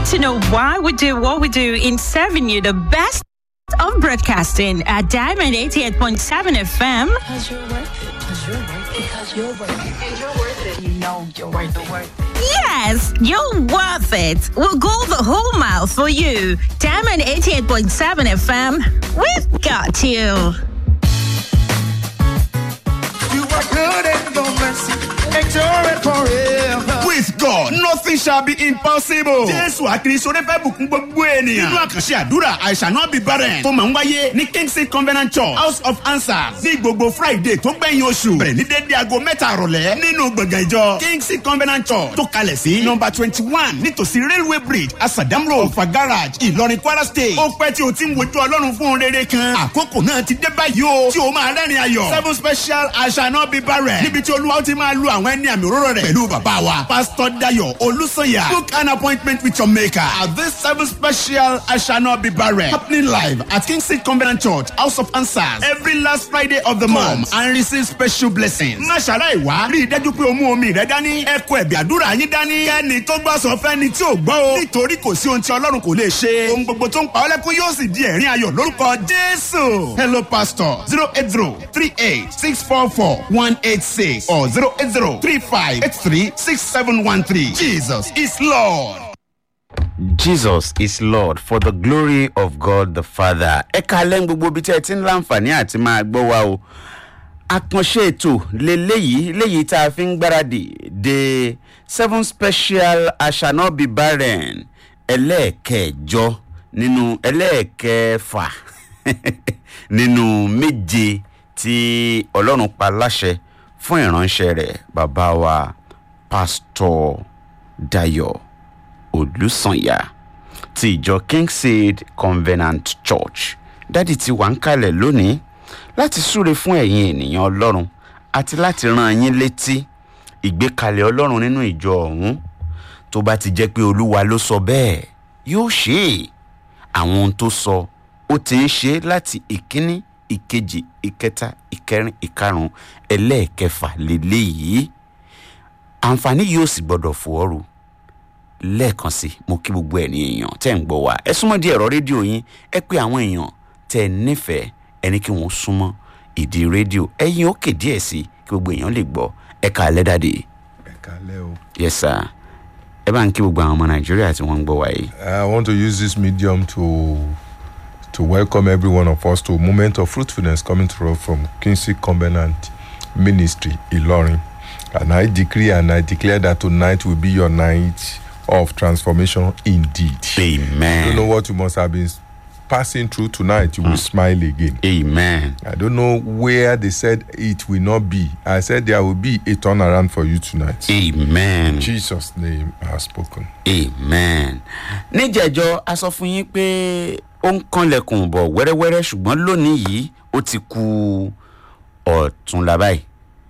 to know why we do what we do in serving you the best of broadcasting at Diamond 88.7 FM. Because you're worth it. Because you're worth it. Because you're worth it. And you're worth it. You know you're worth it. Worth it. Yes, you're worth it. We'll go the whole mile for you. Diamond 88.7 FM. We've got you. You are good and your mercy endure forever. With God, nothing shall be impossible. Jésù àkìrìsọ rẹ fẹ́ bùkún gbogbo ènìyàn. Nínú àkànṣe àdúrà, I shall not be barren. Tó máa ń wáyé ní Kingsley Covenant Church, House of Answers. Ní gbogbo Friday tó gbẹ̀yìn oṣù. Bẹ̀rẹ̀ ní dédé aago mẹ́ta àrọ̀lẹ́. Nínú gbọ̀ngàn ìjọ Kingsley Covenant Church tó kalẹ̀ sí nọmba twenty one nítòsí Railway Bridge, Asadam Road, Ọ̀fà Garage, Ìlọrin, Kwara State. Ó pẹ́ tí o ti ń wojú Ọlọ́run fún un rere kan. Àkókò náà ti dé báyìí o. Tí o máa rẹ́rìn ayọ̀. Seven special I shall not be barren. Níbi tí Olúwa ó ti máa lu àwọn ẹni àmì òróró rẹ̀. Pẹ̀lú bàbá wa, Pastor Dayo Olúsanya. Book an appointment with your maker at this seven special I shall not be barren. Happening live at Kingsley Covenant Church, House of Answers. Every last Friday of the month and receive special blessings. Má ṣàlàyé wá. Rí i dájú pé o mú omi rẹ dání. Ẹ kó ẹ̀bì àdúrà yín dání. Kẹ́ni tó gbọ́ sọ fẹ́ni tí ò gbọ́ o. Nítorí kò sí ohun tí Ọlọ́run kò lè ṣe. Ohun gbogbo tó ń pa ọ́ lẹ́kún yóò sì di ẹ̀rín ayọ̀ lórúkọ Jésù. Hello pastor zero eight zero three eight six four four one eight six or zero eight zero three five eight three six seven one three. Jesus is Lord. Jesus is Lord for the glory of God the Father. Ẹ kalẹ́ ń gbogbo ibi tí ẹ ti ń láǹfààní àti máa gbọ́ wa o. Àkànṣe ètò leléyìí léyìí tá a fi ń gbáradì de seven special I shall not be barren ẹlẹ́ẹ̀kẹjọ nínú ẹlẹ́ẹ̀kẹfà nínú méje tí Ọlọ́run pa láṣẹ fún ìránṣẹ́ rẹ̀ bàbá wa pásítọ̀ Dayọ̀ olùsànyà ti ìjọ kingseed covenant church dádì tí wà ń kalẹ̀ lónìí láti súre fún ẹ̀yin ènìyàn ọlọ́run àti láti rán yín létí ìgbékalẹ̀ ọlọ́run nínú ìjọ ọ̀hún tó bá ti jẹ́ pé olúwa ló sọ bẹ́ẹ̀ yóò ṣe é àwọn ohun tó sọ ó ti ń ṣe é láti ìkíní ìkejì ìkẹta ìkẹrin ìkarùn ẹlẹ́ẹ̀kẹfà lélẹ́yìí àǹfààní yóò sì gbọ́dọ̀ fò ọ́rù lẹ́ẹ̀kan sí mo kí gbogbo ẹ̀ ní èèyàn tẹ́ ń gbọ́ wa ẹ súnmọ́ di ẹ̀rọ rédíò yín ẹ pé àwọn èèyàn tẹ́ ẹ nífẹ̀ẹ́ ẹni kí wọ́n súnmọ́ ìdí rédíò ẹ̀yin òkè díẹ̀ sí kí gbogbo èèyàn lè gbọ́ ẹ ká alẹ́ dàdé. ẹ kálẹ́ o. yes sir ẹ bá ń kí gbogbo àwọn ọmọ nàìjíríà tí wọ́n ń gbọ́ wa yìí. I want to use this medium to to welcome every one of us to a moment of fruitfulness coming to us from Kingsley Covenant Ministry, Ilorin. And I decree and I declare that tonight will be your night of transformation indeed. I don't know amen what you must have been passing through tonight. You will smile again. amen I don't know where they said it will not be. I said there will be a turnaround for you tonight. amen. In Jesus' name I have spoken. amen. níjẹ̀jọ́ a sọ fún yín pé ó ń kanlẹ̀kùn bọ̀ wẹ́rẹ́wẹ́rẹ́ ṣùgbọ́n lónìí yìí ó ti ku ọ̀túnla báyìí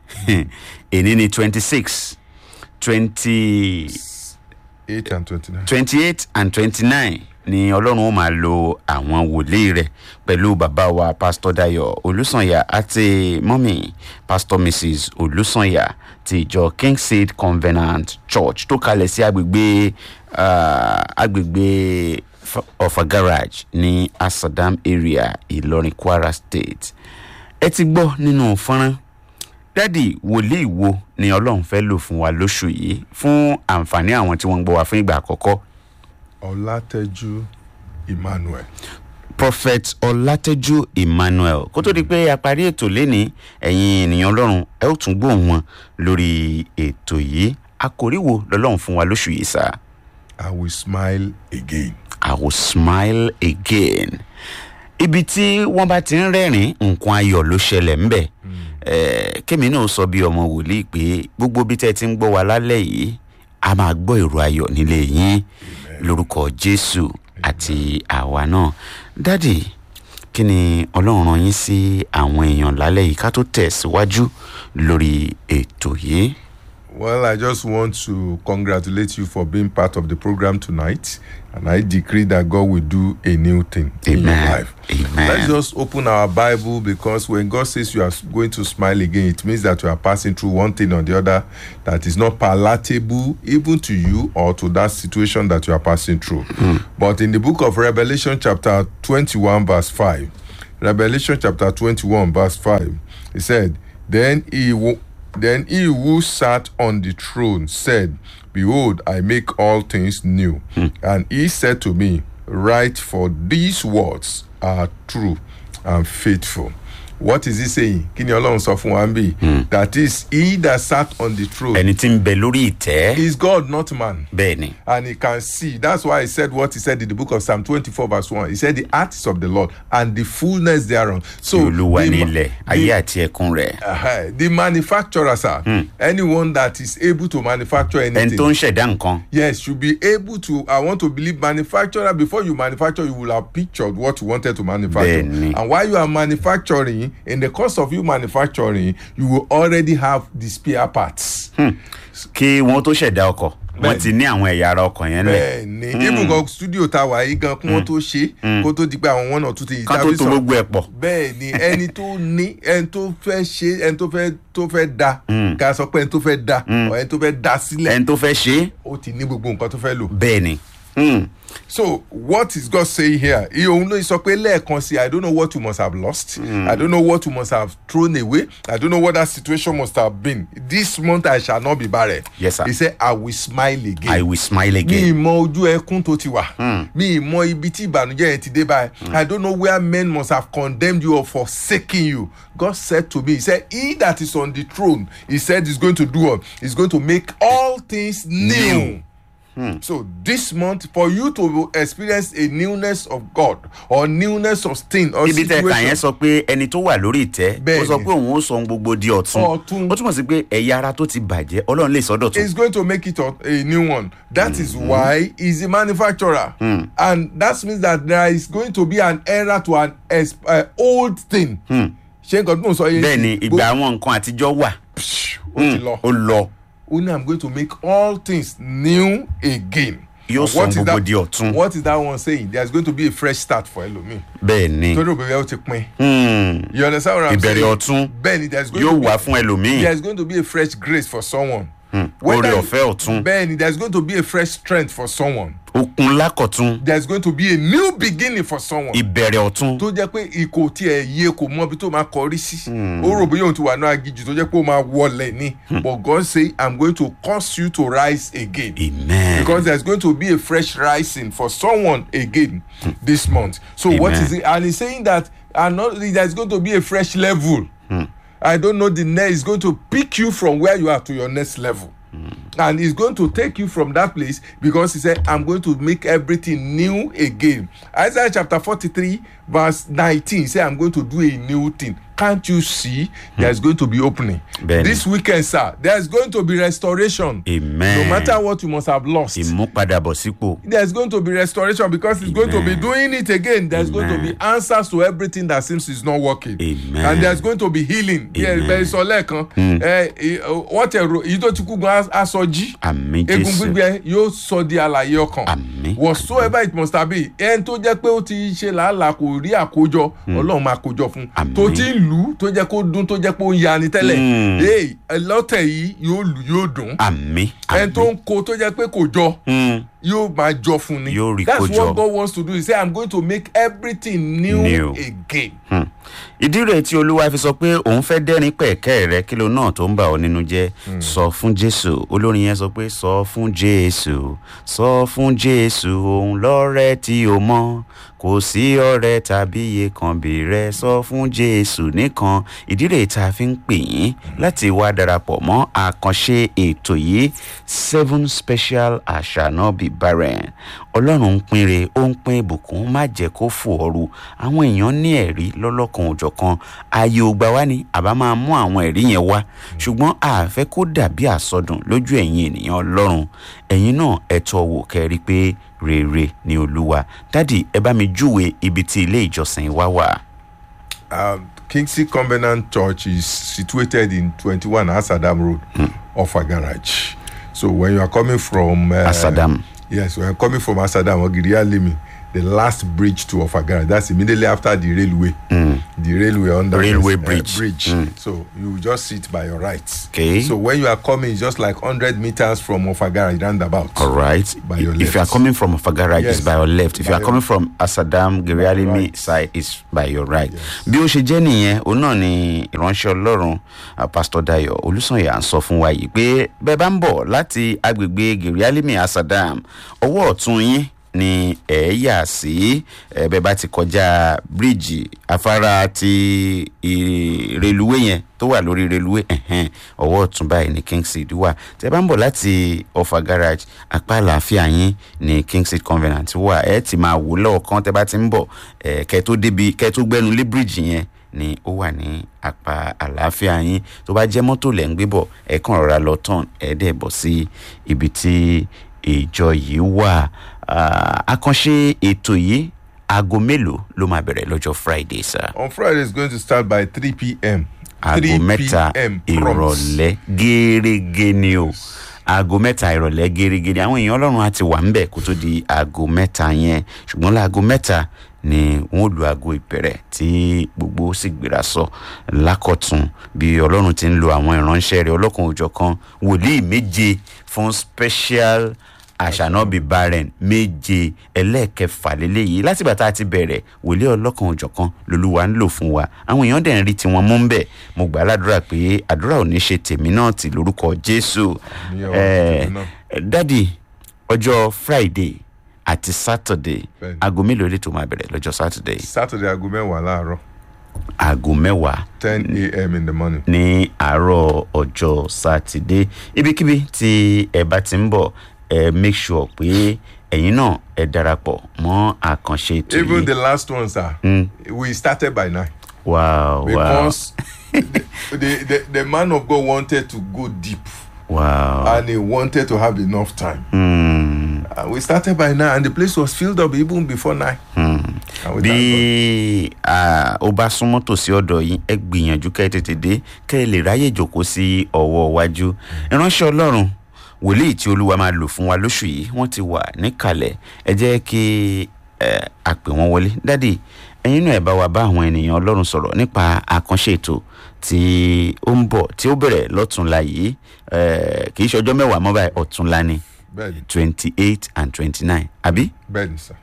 èní ni twenty six twenty 8 and 29. twenty eight and twenty nine ni ọlọ́run ó máa lo àwọn wòlíì rẹ̀ pẹ̀lú bàbá wa pastor dayo olùsànyà àti mọ́mì pastor mrs olùsànyà ti ìjọ kingseed covenant church tó kalẹ̀ sí agbègbè ah, agbègbè F- ọ̀fà garage ní asadam area ìlọrin kwara state ẹ ti gbọ́ nínú fọ́nrán dádì wòlíì wo ni ọlọ́run fẹ́ lò fún wa lóṣù yìí fún àǹfààní àwọn tí wọ́n ń gbọ́ wa fún ìgbà àkọ́kọ́ Olateju Emmanuel. prophet ọlátẹ́jú emmanuel kó tó di pé a parí ètò léni ẹ̀yin ènìyàn ọlọ́run ẹ ó tún gbóhùn wọn lórí ètò yìí àkòrí wo lọ́lọ́run fún wa lóṣù yìí sá I will smile again. i will smile again ibi tí wọ́n bá ti ń rẹ́rìn nǹkan ayọ̀ ló ṣẹlẹ̀ ńbẹ̀ Eh, kémi náà sọ bí ọmọ wòlíì pé gbogbo bí tẹ́ ti ń gbọ́ wa lálẹ́ yìí a máa gbọ́ èrò ayọ̀ nílé yín lórúkọ jésù àti àwa náà dádì kí ni ọlọ́run rán yín sí àwọn èèyàn lálẹ́ yìí ká tó tẹ̀síwájú lórí ètò yìí. Well, I just want to congratulate you for being part of the program tonight. And I decree that God will do a new thing in your Amen. life. Amen. Let's just open our Bible because when God says you are going to smile again, it means that you are passing through one thing or the other that is not palatable even to you or to that situation that you are passing through. But in the book of Revelation, chapter 21, verse 5, Revelation chapter 21, verse 5, it said, Then he wo- then he who sat on the throne said, Behold, I make all things new. And he said to me, Write, for these words are true and faithful. What is he saying? Kí ni Ọlọ́run sọ fún wa ń bì? That is, he that sat on the throne ẹni tí ń bẹ lórí ìtẹ́ is God, not man. bẹ́ẹ̀ ni And he can see. That's why he said what he said in the book of Psalm 24, verse 1. He said, The art is of the Lord and the fullness thereon. So, tí olúwa the ní ma- ilẹ̀ ayé àti ẹkún rẹ̀ uh, the manufacturer, sir, anyone that is able to manufacture ẹni anything, tó ń ṣẹ̀dá nǹkan yes, should be able to. I want to believe manufacturer before you manufacture, you will have pictured what you wanted to manufacture. Bẹ́ẹ̀ni. And while you are manufacturing, in the course of you manufacturing, you will already have the spare parts. kí wọ́n tó ṣẹ̀dá ọkọ̀ wọ́n Bẹ́ẹ̀ni. ti ní àwọn ẹ̀yà ara ọkọ̀ yẹn lẹ̀ bẹ́ẹ̀ni even gan studio ta wà yìí gan kí wọ́n tó ṣe kó tó di pé àwọn one or two things ká tó to gbogbo ẹ̀ pọ̀ bẹ́ẹ̀ ni ẹni tó ní ẹni tó fẹ́ ṣe ẹni tó fẹ́ tó fẹ́ da ká sọ pé ẹni tó fẹ́ da or ẹni tó fẹ́ da sílẹ̀ ẹni tó fẹ́ ṣe é ó ti ní gbogbo nǹkan tó fẹ́ lò. bẹ́ẹ̀ ni Hmm. so what is God saying here iye òun ló sọ pé lẹ́ẹ̀kan sí i don't know what you must have lost i don't know what you must have thrown away i don't know what that situation must have been this month i shall not be barren. Yes, sir. he said i will smile again. i will smile mi again ìmọ̀ ojú ẹkún tó ti wà mi ìmọ̀ ibi tí ìbànújẹ́ yẹn ti dé báyìí i don't know where men must have condemned you or forsaken you god said to me he said he that is on the throne he said he's going to do what he's going to make all things new. So this month, for you to experience a newness of God or newness of thing or ibi tẹ kà yẹn situation, sọ pé ẹni tó wà lórí ìtẹ́ ó Bẹ́ẹ̀ni. sọ pé òun ó sọ ohun gbogbo di ọ̀tún Ọ̀tun. ó túmọ̀ sí pé ẹ̀yà ara tó ti bàjẹ́ ọlọ́run lè sọ́dọ̀ tún is going to make it a, a new one. That is why he's a manufacturer, and that means that there is going to be an era to an ex- uh, old thing. ṣé nǹkan tó ń sọ yẹn bẹ́ẹ̀ ni ìgbà àwọn nǹkan àtijọ́ wà ó ti lọ. ó lọ Only I'm going to make all things new again. Yóò And sọ what is gbogbo that- di ọ̀tun. What is that one saying? There's going to be a fresh start for Elomi. bẹ́ẹ̀ ni torí òbí rẹ ó ti pin. Hmm. You understand what I'm saying? ìbẹ̀rẹ̀ ọ̀tún Bẹ́ẹ̀ni, there's going yóò to be wá fún ẹlòmíì there's going to be a fresh grace for someone. oore Whether- ọ̀fẹ́ ọ̀tún Bẹ́ẹ̀ni, there's going to be a fresh strength for someone. okun lákọ̀tún There's going to be a new beginning for someone. ìbẹ̀rẹ̀ ọ̀tún tó jẹ́ pé ikò tiẹ̀ yé kò mọ ibi tó máa kọrí sí. ó rò bóyá òun ti wà ní agijù tó jẹ́ pé ó máa wọlé ní. but God say I'm going to cause you to rise again. amen because there's going to be a fresh rising for someone again this month. So what Amen. is it? And he's saying that and not only there's going to be a fresh level. I don't know the next is going to pick you from where you are to your next level. And he's going to take you from that place because he said, I'm going to make everything new again. Isaiah chapter 43, verse 19 he said, I'm going to do a new thing. Can't you see there's going to be opening? Bẹ́ẹ̀ni. This weekend, sir, there's going to be restoration. Amen. No matter what you must have lost ìmúpadàbọ̀sípò there's going to be restoration because he's going to be Amen. doing it again. There's going to Amen. be answers to everything that seems is not working. Amen. And there's going to be healing. Amen. bẹ́ẹ̀ sọ lẹ́ẹ̀kan ẹ ẹ, wọ́n tẹ̀ ro èyí tó ti kú gan aṣọ jí. àmì egun jésù gbígbẹ yóò sọ di àlàyé ọkàn. Àmín. whatsoever it must have been ẹni tó jẹ́ pé ó ti ṣe làálàá kò rí àkójọ ọlọ́run máa kójọ fún. Àmín. tó ti ń lù ú tó jẹ́ kó dún tó jẹ́ pé ó ń yani tẹ́lẹ̀. Mm. ee lọ́tẹ̀ yìí yóò lù yóò dùn. àmì ẹni tó ń ko tó jẹ́ pé kò jọ àmì yóò máa jọ fún ni. Yóò rí that's kó jọ. what God wants to do he say i'm going to make everything new, New. again. ìdí rẹ̀ tí olúwa fi sọ pé òun fẹ́ dẹ́rìn pẹ̀kẹ́ rẹ kí ló náà tó ń bà ọ́ nínú jẹ́ sọ fún jésù olórin yẹn sọ pé sọ fún jésù sọ fún jésù òun lọ́rẹ́ tí o mọ̀ kò sí ọ̀rẹ́ tàbí iye kan bí rẹ sọ fún jésù nìkan ìdí rẹ̀ tá a fi ń pè yín láti wá darapọ̀ mọ́ àkànṣe ètò yìí seven special àṣànà bíi barren ọlọ́run ń pinre ó ń pín ìbùkún má jẹ́ kó fò ooru àwọn èèyàn ní ẹ̀rí lọ́lọ́kan òjọ̀kan ààyè ògbà wá ní àbá máa mú àwọn ẹ̀rí yẹn wá ṣùgbọ́n àfẹ́ kó dàbí àsọdùn lójú ẹ̀yin ènìyàn ọlọ́run ẹ̀yin náà ẹ tọ́ wò kẹ́rí pé rere ni olúwa dádì ẹ bá mi júwe ibi tí ilé ìjọsìn wa wà. Um, Kingsley Covenant Church is situated in 21 Asadam Road, Offa Garage. So when you are coming from uh, Asadam. yes, when you're coming from Asadam or Girialimi, the last bridge to Offa Garage, that's immediately after the railway. The railway under Railway uh, bridge. bridge. So you just sit by your right. Okay. So when you are coming, it's just like 100 meters from Offa Garage roundabout. All right. By your if you are left. coming from Fagaraj, Yes. it's by your left. If By you are your- coming from Asadam, Gerialimi right. side, it's by your right. Bí ó ṣe jẹ́ nìyẹn, òun náà ni ìránṣẹ́ Ọlọ́run ah, Pastor Dayo Olúsànyà ń sọ fún wa yìí pé bẹ́ẹ̀ bá ń bọ̀ láti agbègbè Gerialimi Asadam, ọwọ́ ọ̀tún yín ni ẹ̀ yà sí ẹ̀ bẹ́ẹ̀ bá ti kọjá bíríìjì afárá ti ì- reluwé yẹn tó wà lórí reluwé ẹ̀hẹ́n, ọwọ́ ọ̀tún báyìí ní Kingseed wà tẹ́ bá ń bọ̀ láti Offa Garage apá àlàáfíà yín ní Kingseed Covenant wà ẹ ti máa wò lọ́ọ̀kan tẹ́ bá ti ń bọ̀ ẹ̀ kẹ́ tó débi kẹ́ tó gbẹ́nu lé bíríìjì yẹn ni ó wà ní apá àlàáfíà yín tó bá jẹ́ mọ́tò lẹ́ ń gbé bọ̀ ẹ kàn rọra lọ tán ẹ dẹ̀ bọ̀ sí ibi tí ìjọ yìí wà Ah, àkànṣe ètò yìí aago mélòó ló máa bẹ̀rẹ̀ lọ́jọ́ Friday sir On Friday, it's going to start by 3 p.m. aago 3 mẹ́ta p.m. prompt. ìrọ̀lẹ́ gẹ́rẹ́gẹ́ ni o aago mẹ́ta ìrọ̀lẹ́ gẹ́rẹ́gẹ́ ni àwọn èèyàn ọlọ́run á ti wà ńbẹ̀ kó tó di aago mẹ́ta yẹn ṣùgbọ́n láago mẹ́ta ni wọ́n lu aago ìbẹ̀rẹ̀ tí gbogbo sì gbéra sọ lákọ̀tún bí ọlọ́run ti ń lo àwọn ìránṣẹ́ rẹ̀ ọlọ́kan òjọ̀kan wòlíì méje fún special àṣànábì barren méje ẹlẹ́ẹ̀kẹfà lélẹ́yìí látìgbà tá a ti bẹ̀rẹ̀ wòlíì ọlọ́kan òjọ̀kan lolúwa ń lò fún wa àwọn èèyàn dẹ̀ ń rí tiwọn mú ń bẹ̀ mo gbà á ládùúrà pé àdúrà ò ní ṣe tèmi náà tì lórúkọ jésù Àmín o, Eh, tèmi náà. dádì ọjọ́ friday àti saturday Bẹ́ẹ̀ni. aago mélòó lè tó máa bẹ̀rẹ̀ lọ́jọ́ saturday Saturday, aago mẹ́wàá láàárọ̀ aago mẹ́wàá 10 a.m. in the morning. ní àárọ̀ ọjọ́ sátidé ibikíbi tí ẹ bá ti ń bọ̀ ẹ make sure pé ẹ̀yin náà ẹ darapọ̀ mọ́ àkànṣe ètò Even yìí the last one, sir, we started by 9. wow wow Because the, the, the, the man of God wanted to go deep wow and he wanted to have enough time. Hmm. And we started by 9 and the place was filled up even before 9. And we bí thank ah, ó bá súnmọ́ tòsí ọ̀dọ̀ yín ẹ gbìyànjú kẹ́ ẹ tètè dé kẹ́ ẹ lè ráyè jòkó sí ọwọ́ iwájú ìránṣẹ́ ọlọ́run wòlíì tí olúwa máa lò fún wa lóṣù yìí wọ́n ti wà níkàlẹ̀ ẹ jẹ́ kí ẹ àpè wọn wọlé dádì ẹ̀yin náà ẹ bá wa bá àwọn ènìyàn ọlọ́run sọ̀rọ̀ nípa àkànṣe ètò tí ó ń bọ̀ tí ó bẹ̀rẹ̀ lọ́túnla yìí eh, kì í ṣe ọjọ́ mẹ́wàá mọ́ báyìí ọ̀túnla ni Bẹ́ẹ̀ni, twenty eight and twenty nine àbí. bẹ́ẹ̀ni, sir.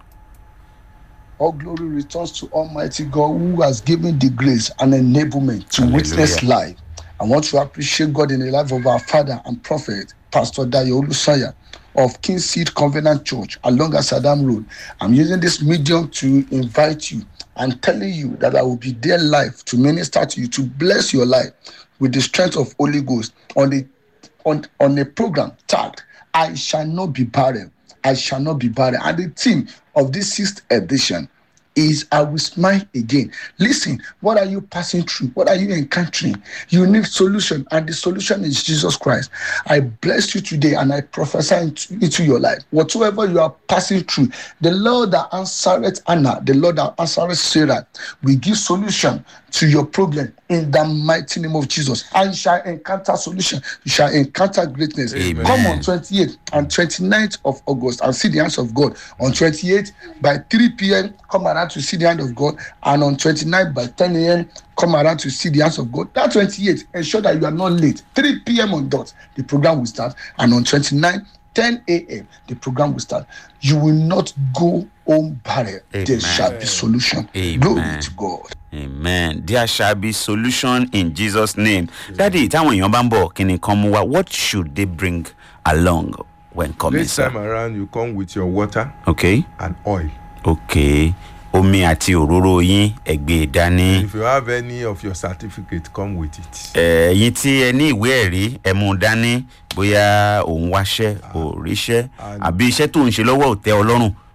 All glory returns to Almighty God who has given the grace and enablement to witness life. I want to appreciate God in the life of our father and prophet, Pastor Dayo Olusanya of King Seed Covenant Church along Asadam Road. I'm using this medium to invite you and telling you that I will be there live to minister to you, to bless your life with the strength of Holy Ghost on the on, on a program tagged I shall not be barren. I shall not be barren. And the theme of this sixth edition is I will smile again. Listen, what are you passing through? What are you encountering? You need solution, and the solution is Jesus Christ. I bless you today and I prophesy into, into your life. Whatsoever you are passing through, the Lord that answereth Anna, the Lord that answereth Sarah, will give solution to your problem in the mighty name of Jesus. And you shall encounter solution. You shall encounter greatness. Amen. Come on 28th and 29th of August and see the hands of God. On 28th by 3 p.m., come around to see the hand of God. And on 29th by 10 a.m., come around to see the hands of God. That 28th, ensure that you are not late. 3 p.m. on dot, the program will start. And on 29th, 10 a.m., the program will start. You will not go home barren. Amen. There shall be solution. Amen. Glory to God. amen there shall be solution in jesus name dadi táwọn èèyàn bá ń bọ̀ kí ni kan mú wa what should they bring along when coming This sir time around, you come with your water okay and oil. okay omi àti òróró yín ẹgbẹ́ dání If you have any of your certificate, come with it. ẹ̀yin tí ẹ ní ìwé ẹ̀rí ẹ mú un dání bóyá òun wáṣẹ́ ò ríṣẹ́ àbí iṣẹ́ tó ń ṣe lọ́wọ́ ò tẹ́ ọ lọ́rùn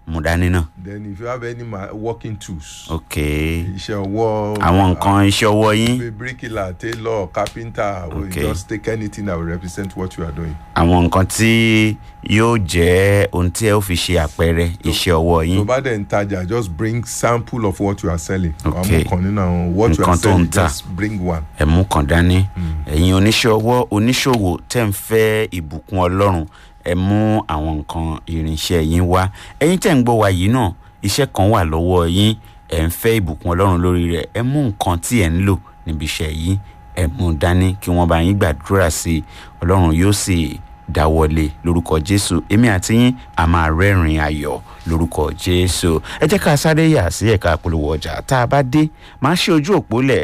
mú dání náà then if you have any ma- working tools ok iṣẹ́ ọwọ́ àwọn nǹkan iṣẹ́ ọwọ́ yín uh, bricklayer tailor carpenter or Okay. you just take anything that will represent what you are doing. àwọn nǹkan tí yóò jẹ́ ohun tí ẹ ó fi ṣe àpẹẹrẹ iṣẹ́ ọwọ́ tó yín bá dẹ̀ ń tajà just bring sample of what you are selling. wàá Okay. mú kan nínú àwọn what you Nǹkan are tó ń selling tà. just bring one. ẹ mú kàn dání ẹ̀yin oníṣẹ́ ọwọ́ oníṣòwò tẹ̀ ń fẹ́ ìbùkún ọlọ́run ẹ mú àwọn nǹkan irinṣẹ́ yín wá ẹ̀yin tẹ̀ ń gbọ́ wa yìí náà iṣẹ́ kan wà lọ́wọ́ yín ẹ̀ ń fẹ́ ìbùkún ọlọ́run lórí rẹ̀ ẹ mú nǹkan tí ẹ̀ ń lò níbi iṣẹ́ yín ẹ mú dání kí wọ́n bá yín gbàdúrà sí i ọlọ́run yóò sì dáwọlé lórúkọ jésù èmi àti yín a máa rẹ́rìn ayọ̀ lórúkọ jésù ẹ jẹ́ ká sáré yà sí ẹ̀ka polówó ọjà tá a bá dé máa ṣe ojú òpó lẹ̀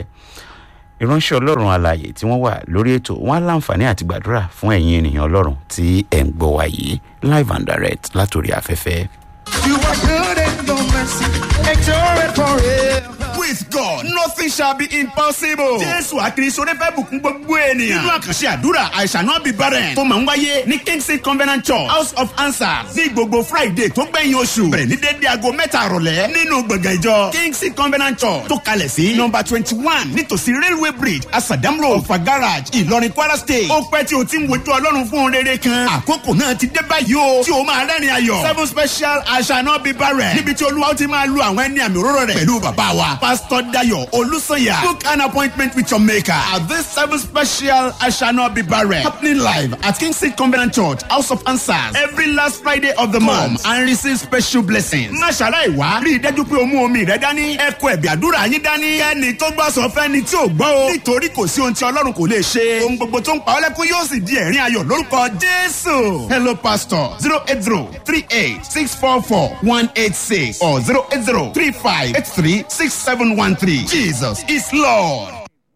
ìránṣẹ́ ọlọ́run alààyè tí wọ́n wà lórí ètò wọn á láǹfààní àti gbàdúrà fún ẹ̀yin ènìyàn ọlọ́run tí ẹ̀ ń gbọ́ wa yìí live and direct látòrí afẹ́fẹ́. You are good and your mercy endure forever. with God nothing shall be impossible. Jésù àkìrìsọ rẹ fẹ́ bùkún gbogbo ènìyàn. Nínú àkànṣe àdúrà I shall not be barren tó máa ń wáyé ní Kingsley Covenant Church House of Answers ní gbogbo Friday tó gbẹ̀yìn oṣù. Bẹ̀rẹ̀ ní dédé aago mẹ́ta àrọ̀lẹ́ nínú gbọ̀ngàn ìjọ Kingsley Covenant Church tó kalẹ̀ sí nọmba twenty one nítòsí Railway Bridge Asadam Road Ọ̀fà Garage Ìlọrin Kwara State. Ó pẹ́ tí o ti ń wojú Ọlọ́run fún un rere kan. Àkókò náà ti dé báyìí o tí o máa rẹ́rìn ayọ̀. Seven special I shall not be barren. Níbi tí Olúwa ó ti máa lu àwọn ẹni àmì òróró rẹ̀ pẹ̀lú bàbá wa. Pastor Dayo Olusanya. Book an appointment with your maker at this seven special I shall not be barren. Happening live at Kingsley Covenant Church, House of Answers. Every last Friday of the month and receive special blessings. Má ṣàlàyé wá. Rí i dájú pé o mú omi rẹ dání. Ẹ kó ẹ̀bì àdúrà yín dání. Kẹ́ni tó gbọ́ sọ fẹ́ni tí ò gbọ́ o. Nítorí kò sí ohun tí Ọlọ́run kò lè ṣe. Ohun gbogbo tó ń pa ọ́ lẹ́kún yóò sì di ẹ̀rín ayọ̀ lórúkọ Jésù. Hello pastor zero eight zero three eight six four four one eight six or zero eight zero three five eight three six seven one three. Jesus is Lord.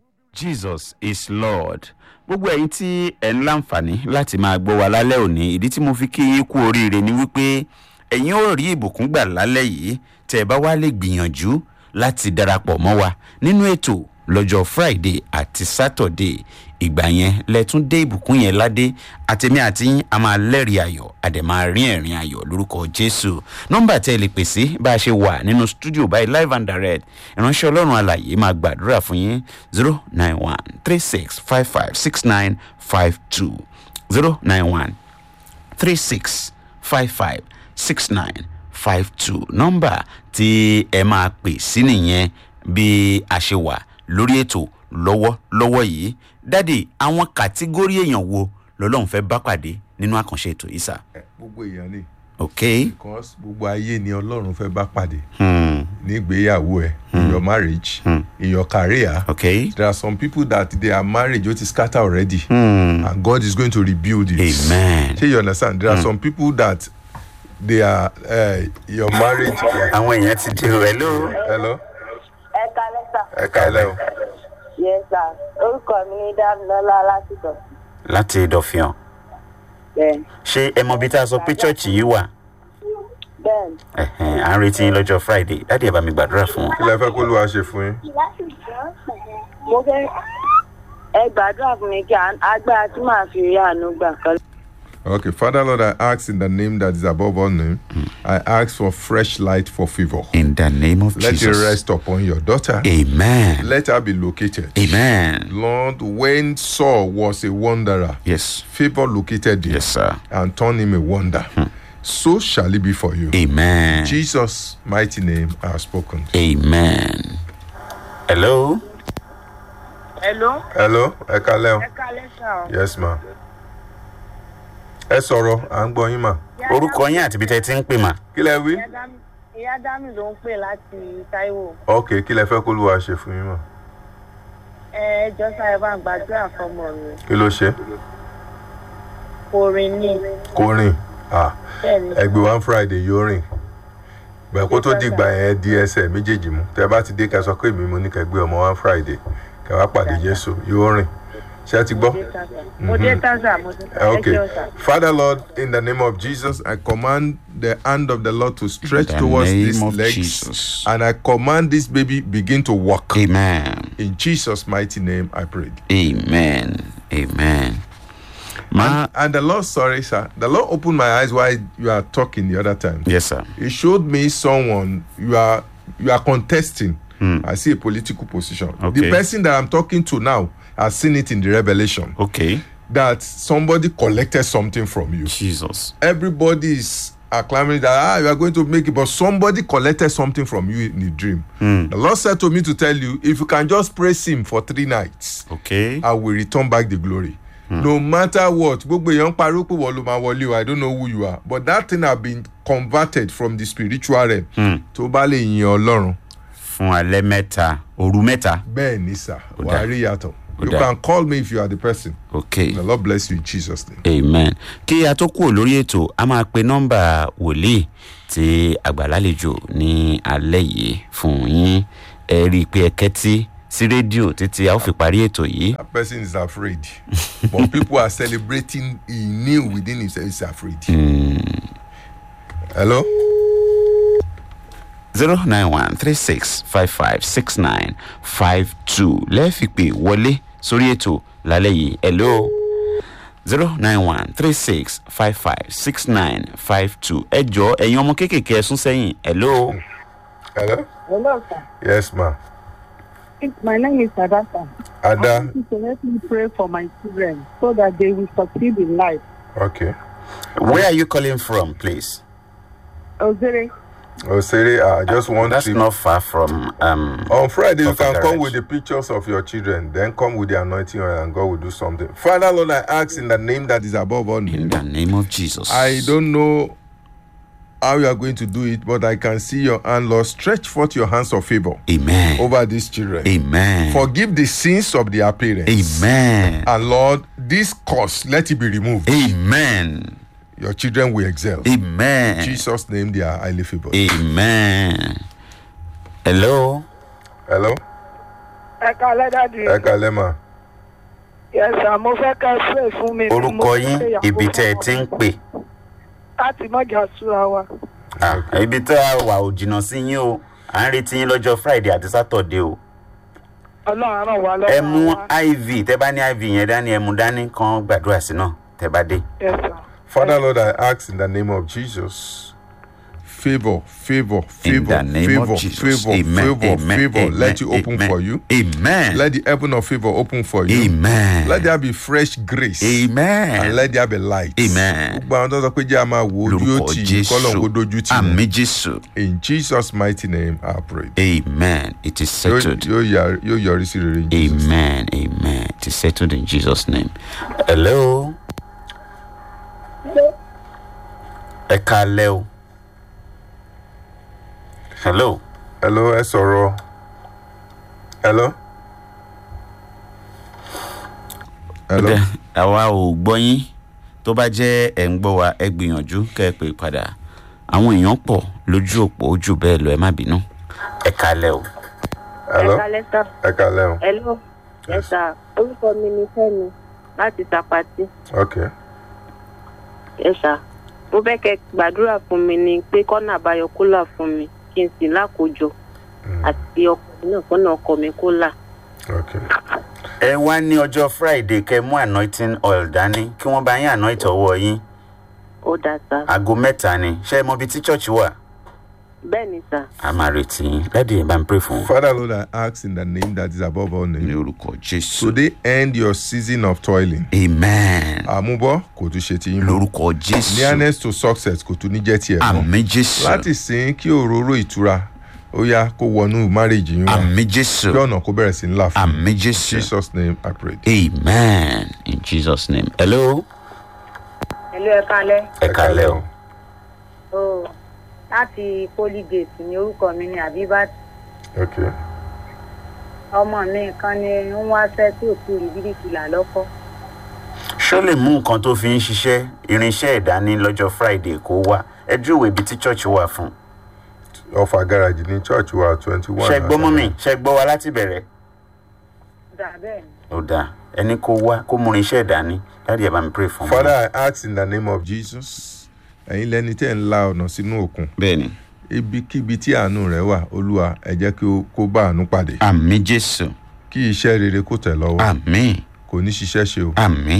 jesus is lord gbogbo ẹ̀yin tí ẹ̀ ń láǹfààní láti máa gbọ́ wa lálẹ́ òní ìdí tí mo fi kí yín kú oríire ni wípé ẹ̀yin ò rí ìbùkún gbà lálẹ́ yìí tẹ́ ẹ bá wá lè gbìyànjú láti darapọ̀ mọ́ wa nínú ètò lọ́jọ́ friday àti saturday ìgbà yẹn lẹ́tún dé ìbùkún yẹn ládé àtẹ̀mí àti yín a máa lẹ́rìí ayọ̀ àdè máa rí ẹ̀rín ayọ̀ lórúkọ jésù nọ́mbà tẹ́ ẹ lè pè sí bá a ṣe wà nínú stúdíò báyìí live and direct ìránṣẹ́ ọlọ́run alàyè máa gbàdúrà fún yín zero nine one three six five five six nine five two zero nine one three six five five six nine five two nọ́mbà tí ẹ máa pè sí nìyẹn bí a ṣe wà lórí ètò lọ́wọ́lọ́wọ́ yìí dádì àwọn kàtígórì èèyàn wo lọ́lọ́run fẹ́ bá pàdé nínú àkànṣe ètò yìí sà. Eh, gbogbo èèyàn ni ok because gbogbo ayé ni ọlọ́run fẹ́ bá pàdé hmm. nígbéyàwó ẹ in your marriage in your career ok there are some people that their marriage ó ti scatter already hmm. and God is going to rebuild it. amen. Shey you understand there are some people that they are uh, your marriage. àwọn èèyàn ti di rẹ ló. hello ẹ kalẹ sà ẹ kálẹ̀ o yẹ sà orúkọ mi ní dámilọlá lásìkò láti dọ̀fìàn bẹẹ ṣé ẹ mọ bí tá a sọ pé chọ́ọ̀chì yìí wà bẹẹ Ẹ̀hẹ̀n, à ń retí yín lọ́jọ́ friday dádì ẹ bá mi gbàdúrà fún wọn. kí lẹ fẹ́ kó ló wá ṣe fún yín. mo fẹ ẹ gbàdúrà fún mi kí à- agbára tí màá fi rí àánú gbà kan Okay, Father Lord, I ask in the name that is above all name, I ask for fresh light for favor. in the name of Let it jesus. rest upon your daughter. amen. Let her be located. amen. Lord, when Saul was a wanderer, yes favor located him yes sir. and turned him a wonder. So shall it be for you. amen. Jesus' mighty name I have spoken. amen. hello. hello Hello, ẹ kálẹ̀ o. ẹ kalẹ sà ọ Yes, ma. Ẹ sọ̀rọ̀, à ń gbọ́ yín mà. orúkọ yín àti ibi tẹ́ ẹ ti ń pè mà. Kí lẹ wí? ìyá dámì ló ń pè láti taiwo Ok, kí lẹ fẹ́ kó ló wá ṣe fún yín mà? ẹ jọ sá ẹ bá ń gbàdúrà fọmọ mi Kí ló ṣe? orin ní Kó rìn. Ah, bẹẹ ni ẹgbẹ́ one Friday yóò rìn. Bẹ́ẹ̀ kó tó dìgbà yẹn di ẹsẹ̀ méjèèjì mú. Tẹ bá ti dé ká sọ pé èmi mo ní kẹ́ gbé ọmọ one Friday. Kẹ́ wá pàdé Jésù yóò rìn. Ṣé ẹ ti gbọ́? mo dé tásà mo ti sá ẹ Okay. jẹun sà. Father Lord, in the name of Jesus, I command the hand of the Lord to stretch In the towards name these of legs. Jesus. And I command this baby begin to walk. amen. In Jesus' mighty name, I pray. amen. amen. Ma, And the Lord, sorry, sir, the Lord opened my eyes while you are talking the other time. yes, sir. He showed me someone you are you are contesting. I see a political position. Okay. The person that I'm talking to now has seen it in the revelation Okay. that somebody collected something from you. Jesus. Everybody is acclaiming that ah, you are going to make it, but somebody collected something from you in the dream. The Lord said to me to tell you, if you can just praise Him for three nights, Okay. I will return back the glory. No matter what, gbogbo èèyàn pariwo pé wọ́n ló máa wọlé o, I don't know who you are, but that thing have been converted from the spiritual realm. Tó bá lè yin Ọlọ́run, Fún alẹ́ mẹ́ta, òru mẹ́ta. bẹ́ẹ̀ ni sà, Ó wàá dáa. rí yàtọ̀. Ó You dáa. can call me if you are the person. Okay. The Lord bless you in Jesus name. amen kí a tó kúrò lórí ètò a máa pe nọ́mbà wòlíì tí àgbàlálejò ní alẹ́ yìí fún yín ẹ rí i pé ẹ kẹ́tí sí rédíò títí a ó fi parí ètò yìí That person is afraid. but people are celebrating, he knew within himself he's afraid. Hello? zero nine one three six five five six nine five two lẹ́ẹ̀fi pé wọlé sórí ètò lálẹ́ yìí hello zero nine one three six five five six nine five two ẹ jọ ẹ̀yin ọmọ kéékèèké ẹ sún sẹ́yìn hello. Hello? Hello, sir. Yes, ma'am. My name is Adasa. I Ada? want you to let me pray for my children so that they will succeed in life. Okay. where are you calling from please. Ozere, Oh, Siri, I just want That's to. not far from um On Friday, you Of the can come garage. with the pictures of your children, then come with the anointing oil, and God will do something. Father, Lord, I ask in the name that is above all in names. the name of Jesus. I don't know how you are going to do it, but I can see your hand, Lord. Stretch forth your hands of favor Amen. over these children. Amen. Forgive the sins of their parents. Amen. And Lord, this curse, let it be removed. Amen. Your children will excel. Amen. In Jesus' name, they are highly favored. Amen. Hello. Hello? ẹ kalẹ́ dáàdi. Ẹ kalẹ́ mà. Yẹ̀sà mo fẹ́ ká pray fún mi. Orúkọ Mo fẹ́ yín ìyàwó ibi tẹ́ ẹ fún ti ń ọmọ. pè. Láti mọ̀jà súra wa. Ah, Ibi tẹ́ a wà ò jìnnà sí yín o. À ń retí yín lọ́jọ́ Friday àti Saturday o. Ọlọ́run ràn wá lọ́wọ́. Ẹ mú wa. IV tẹ́ bá ní IV yẹn dání ẹ mú dání kan gbàdúrà sí náà tẹ́ bá dé. Yẹ̀sà. Father, Lord, I ask in the name of Jesus. Favor, favor, In favor, the name favor, of Jesus. favor, Amen. favor, Amen. favor. Amen. Let it open Amen. for you. Amen. Let the heaven of favor open for you. Amen. Let there be fresh grace. Amen. And let there be light. Amen. Gbogbo àwọn tó sọ pé jẹ́ a máa wo ojú lórúkọ ó tì í kọ́lọ̀ kó dojú tì àmì wọ́n. jésù In Jesus' mighty name, I pray. amen it is Yóò settled yóò yà- yóò yọrí sí rere. in Jesus' name. amen amen it is settled in jesus name hello ẹ kalẹ o hello Hello, ẹ sọ̀rọ̀. Hello. Hello. Ọdẹ, àwa ò gbọ́ yín tó bá jẹ́ ẹ̀ ń gbọ́ wa ẹ gbìyànjú kẹ́ ẹ pè padà àwọn èèyàn pọ̀ lójú òpó jù bẹ́ẹ̀ lọ ẹ má bínú ẹ kalẹ o Hello. kalẹ́ sá. Ẹ kalẹ́ o. hello. ẹ sà orúkọ mi ni fẹ́mi láti tapati. Okay. ẹ sà mo fẹ́ kẹ́ gbàdúrà fún mi ni pé kọ́nà àbáyọ kó là fún mi kí n sì lákòjọ àti ọkùnrin náà kọ́nà ọkọ mi kó là. Okay. ẹ wá ní ọjọ́ friday kẹ́ mú anointing oil dání kí wọ́n bá yín anoint ọwọ́ yín ó dáa sá. aago mẹ́ta ni ṣé ẹ mọ ibi tí church wà bẹ́ẹ̀ ni sà. a máa retí yín lẹ́dí ẹ̀ bá ń pray fún un. Father, Lord, I ask in the name that is above all ní names. orúkọ jésù. Today end your season of toiling. amen Àmúbọ́ kò tún ṣe ti yín mọ́. lórúkọ jésù. Nearness to success kò tún ní jẹ́ tiẹ̀ mọ́. àmì jésù. Láti sìn kí òróró ìtura ó yá kó wọnú marriage yín wá. àmì Kí jésù. ọ̀nà kó bẹ̀rẹ̀ sí ńlá fún un. àmì In jésù. Jesus name I pray. amen in jesus name. hello. Hello, ẹ kalẹ́. ẹ kalẹ o. o láti polygate ní orúkọ mi ní abibat Okay. ọmọ mi kan ní ń wáṣẹ́ tí ò sí rí bíríkìlà lọ́kọ́ ṣó lè mú nǹkan tó fi ń ṣiṣẹ́ irinṣẹ́ ìdání lọ́jọ́ friday kó wá ẹ júwèé ibi tí church wà fún. Ọfà garage ní church wa twenty one. ṣe gbọ́ mọ́ mi ṣe gbọ́ wa láti bẹ̀rẹ̀. dà bẹ́ẹ̀ ni. ó dáa ẹni kó wá kó mú irinṣẹ́ ìdání láti ẹ̀ bá mi pray fún un. Father, I ask in the name of Jesus. Ẹ̀yin lẹni tẹ́ ń la ọ̀nà sínú òkun. bẹ́ẹ̀ni. Ibikíbi tí àánú rẹ̀ wà, Olúwa, ẹ jẹ́ kí ó kó bá àánú pàdé. àmì jésù. Kí iṣẹ́ rere kó tẹ̀ lọ́wọ́. àmì Kò ní ṣiṣẹ́ ṣe o. àmì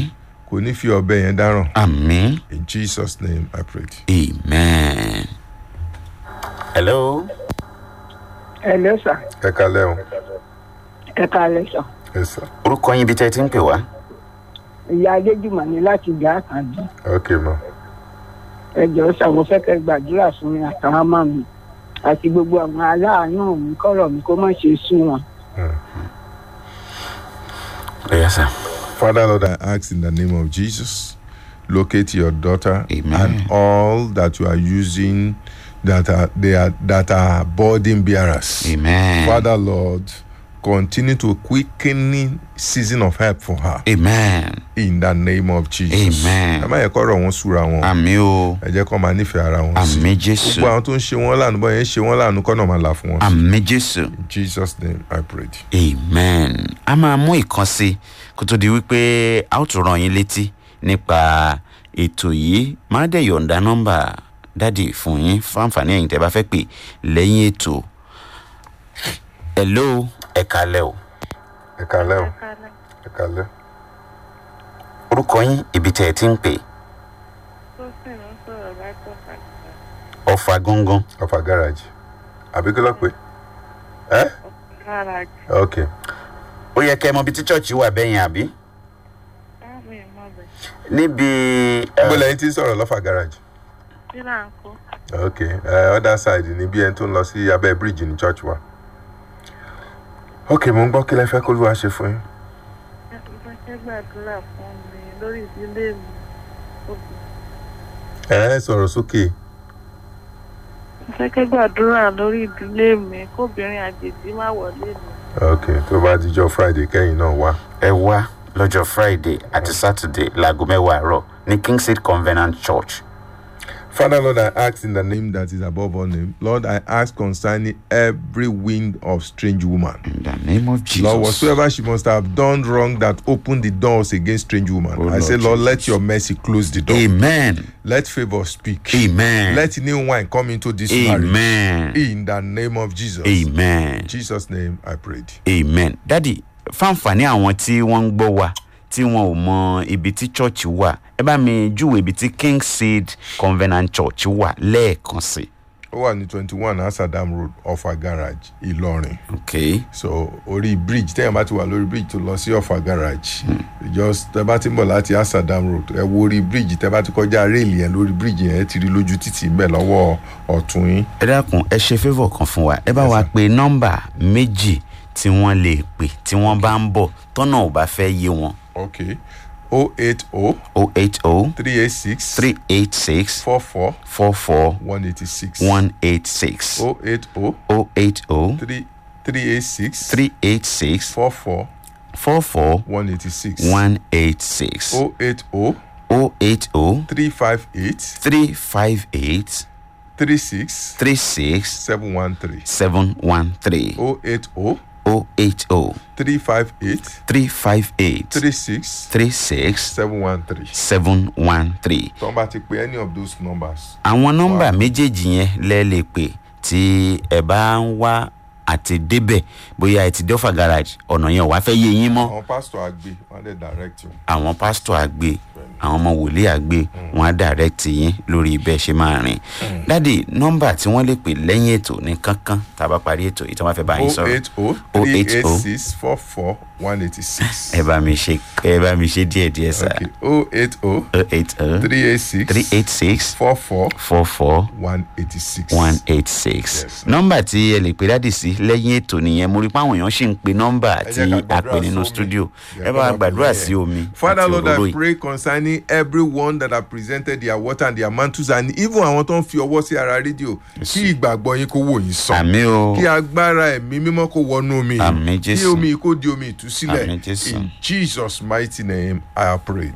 kò ní fi ọbẹ̀ yẹn dáràn àmì in jesus name i pray. amen. hello. ẹ ló sà ẹ kalẹ́ o ẹ kalẹ sà ẹ sà orúkọ yín ibi tẹ́ ẹ ti ń pè wá. ìyá adéjùmọ̀ ní láti ìjà àkàndí ok ma ẹ jọ̀ọ́ sà mo fẹ́ kẹ́ gbàdúrà fún mi àtàwọn ọmọ mi àti gbogbo àwọn aláàánú mi kọ́rọ̀ mi kó má ṣe sún wọn. yes sir. father lord i ask in the name of jesus locate your daughter Amen. and all that you are using that are they are that are burden bearers. amen. Father Lord, continue to quicken season of help for her amen. in the name of Jesus. Amen. Ẹ má yẹ kọ́rọ̀ wọn súra wọn. àmì o Ẹ jẹ́ kọ́ máa nífẹ̀ẹ́ ara wọn sí. àmì jésù Gbogbo àwọn tó ń ṣe wọ́n lánàá bọ́ yẹn ń ṣe wọ́n lánàá kọ́nà máa là fún wọn. àmì jésù. In Jesus name I pray. amen a máa mú ìkan sí kó tó di wípé a ó tún ràn yín létí nípa ètò yìí má dẹ̀ yọ̀ǹda nọ́mbà dádì fún yín fáǹfààní ẹ̀yìn tẹ́ bá fẹ́ pè lẹ́yìn ètò hello ẹ kalẹ́ o Ẹ kalẹ́ o. Ẹ kalẹ́. orúkọ yín ibi tẹ́ ẹ ti ń pè ọ̀fà gangan Ọ̀fà gáràjì. Àbí kí ló pé? Ẹ́ ok. ó yẹ kẹ́ ẹ mọ ibi tí chọ́ọ̀chì wà bẹ́yìn àbí níbi Gbogbo lẹ́yìn tí ń sọ̀rọ̀ lọ́fà gáràjì. Ok. Uh, other side ni bí ẹni tó ń lọ sí abẹ́ bíríìjì ní church wa. Ok, mo ń gbọ́ kí lẹ fẹ́ kó ló wá ṣe fún yín. gbàdúrà fún mi lórí ìdílé mi Ẹ ẹ sọ̀rọ̀ sókè. mo fẹ́ kẹ́ gbàdúrà lórí ìdílé mi kóbìnrin àjèjì má wọlé mi. Ok, tó bá dijọ́ Friday kẹ́yìn náà wá. ẹ wá lọ́jọ́ friday àti saturday láago mẹ́wàá àárọ̀ ní kingseed covenant church Father, Lord, I ask in the name that is above all name. Lord, I ask concerning every wind of strange woman. in the name of jesus Lord, whatsoever she must have done wrong that opened the doors against strange woman. Oh, I Lord say, Lord, let Jesus. your mercy close the door. amen Let favor speak. amen Let new wine come into this marriage. amen In the name of Jesus. amen In Jesus' name I prayed. amen dadi fáǹfààní àwọn tí wọ́n ń gbọ́ wa tí wọn ò mọ ibi tí church wà ẹ bá mi júwe ibi tí kingseed covenant church wà lẹ́ẹ̀kan sí Ó wà ní twenty one Asadam Road Ọ̀fà Garage Ìlọrin. ok So orí bridge tẹ́yàn bá ti wà lórí bridge tó lọ sí Ọ̀fà Garage. Just tẹ́ bá ti ń bọ̀ láti Asadam Road ẹ wo orí bridge tẹ́ bá ti kọjá réèlì yẹn lórí bridge yẹn ẹ ti rí lójú títì ń bẹ̀ lọ́wọ́ ọ̀tún yín. ẹ dákun ẹ ṣe favour kan fún wa ẹ bá Yes, wa sir. pe nọ́mbà méjì tí wọ́n lè pè tí wọ́n bá ń bọ̀ tọ́nà ò bá fẹ́ yé wọn Okay. O eight O o eight o three eight six three eight six four four four four one eighty six. one eight six O eight O o eight o three three eight six three eight six four four four four one eighty six. one eight six O eight O o eight o three five eight three five eight three six three six seven one three. seven one three O eight O o eight o three five eight three five eight three six three six seven one three. seven one three. Tó bá ti pe any of those numbers. àwọn nọ́mbà méjèèjì yẹn lẹ́ lè pè tí ẹ bá ń wá àti débẹ̀ bóyá ẹ ti dé ọ̀fà garage ọ̀nà yẹn ò wá fẹ́ yé yín mọ́ Àwọn pásítọ̀ àgbẹ̀ wọ́n á dẹ̀ direct you. àwọn pásítọ̀ àgbè àwọn ọmọ wòlíì àgbè wọn á direct yín lórí bẹ́ẹ̀ ṣe máa rìn dáàdi nọ́mbà tí wọ́n lè pè lẹ́yìn ètò ní kankan tá a bá parí ètò yìí tí wọ́n fẹ́ bá yín O sọ̀rọ̀ eight O three eight six four four one eighty six. ẹ bá mi ṣe ẹ bá mi ṣe díẹ̀ díẹ̀ sá Okay. O eight O o eight o three eight six three eight six four four four four one eighty six. one eight six Yes. nọ́mbà tí ẹ lè pè dáàdì sí lẹ́yìn ètò nìyẹn mo rí pé àwọn èèyàn ṣì ń pe nọ́mbà Ẹ tí jẹ́ ká a gbàdúrà pè nínú sómi. studio Jẹ́ ẹ ká bá wa máa gbàdúrà bẹ̀rẹ̀. sí omi Father àti Lord, òróró I yìí. pray concerning everyone that have presented their water and their mantles and even àwọn tó ń fi ọwọ́ sí ara rédíò kí ìgbàgbọ́ yín kó wò yín sàn. àmì o Kí agbára ẹ̀mí mímọ́ kó wọnú omi yìí. Àmín, Kí Jésù. omi yìí kó di omi ìtúsílẹ̀. Àmín, Jésù. In Jesus mighty name I have prayed.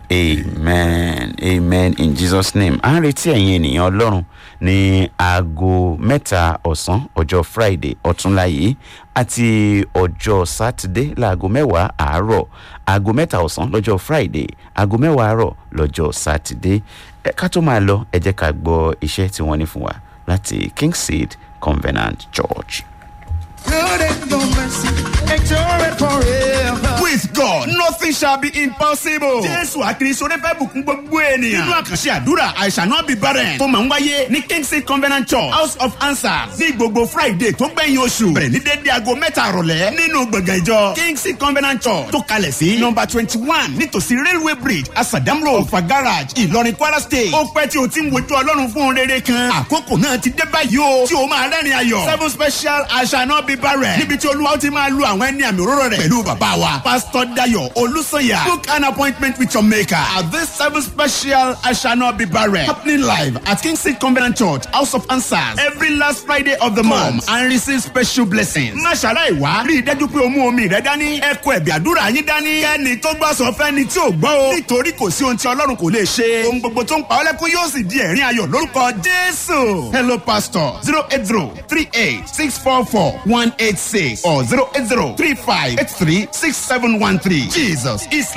amen amen in jesus name à ń retí ẹ̀yin ènìyàn ọlọ́run ní aago mẹ́ta ọ̀sán ọjọ́ friday ọ̀túnla yìí àti ọjọ́ sátidé láago mẹ́wàá àárọ̀ aago mẹ́ta ọ̀sán lọ́jọ́ friday aago mẹ́wàá àárọ̀ lọ́jọ́ sátidé ẹ ká tó máa lọ ẹ jẹ́ ká gbọ́ iṣẹ́ tí wọ́n ní fún wa láti kingseed covenant church. Good and no mercy. Enjoy it forever. with God nothing shall be impossible. Jésù àkìrìsọ rẹ fẹ́ bùkún gbogbo ènìyàn. Nínú àkànṣe àdúrà I shall not be barren. Tó máa ń wáyé ní Kingsley Covenant Church House of Answers ní gbogbo Friday tó gbẹ̀yìn oṣù. Bẹ̀rẹ̀ ní dédé aago mẹ́ta àrọ̀lẹ́ nínú gbọ̀ngàn ìjọ Kingsley Covenant Church tó kalẹ̀ sí nọmba twenty one nítòsí Railway Bridge Asadam Road Ọ̀fà Garage Ìlọrin Kwara State. Ó pẹ́ tí o ti ń wojú Ọlọ́run fún un rere kan. Àkókò náà ti dé báyìí o tí o máa rẹ́rìn ayọ̀. Seven special I shall not be barren. Níbi tí Olúwa ó ti máa lu àwọn ẹni àmì òróró rẹ̀ pẹ̀lú bàbá wa. Pastor Dayo Olusanya. Book an appointment with your maker at this seven special I shall not be barren. Happening live at Kingsley Covenant Church, House of Answers. Every last Friday of the month and receive special blessings. Má ṣàlàyé wá. Rí i dájú pé o mú omi rẹ dání. Ẹ kó ẹ̀bì àdúrà yín dání. Kẹ́ni tó gbọ́ sọ fẹ́ni tí ò gbọ́ o. Nítorí kò sí ohun tí Ọlọ́run kò lè ṣe. Ohun gbogbo tó ń pa ọ́ lẹ́kún yóò sì di ẹ̀rín ayọ̀ lórúkọ Jésù. Hello pastor zero eight zero three eight six four four one eight six or zero eight zero three five eight three six seven one three. Jesus is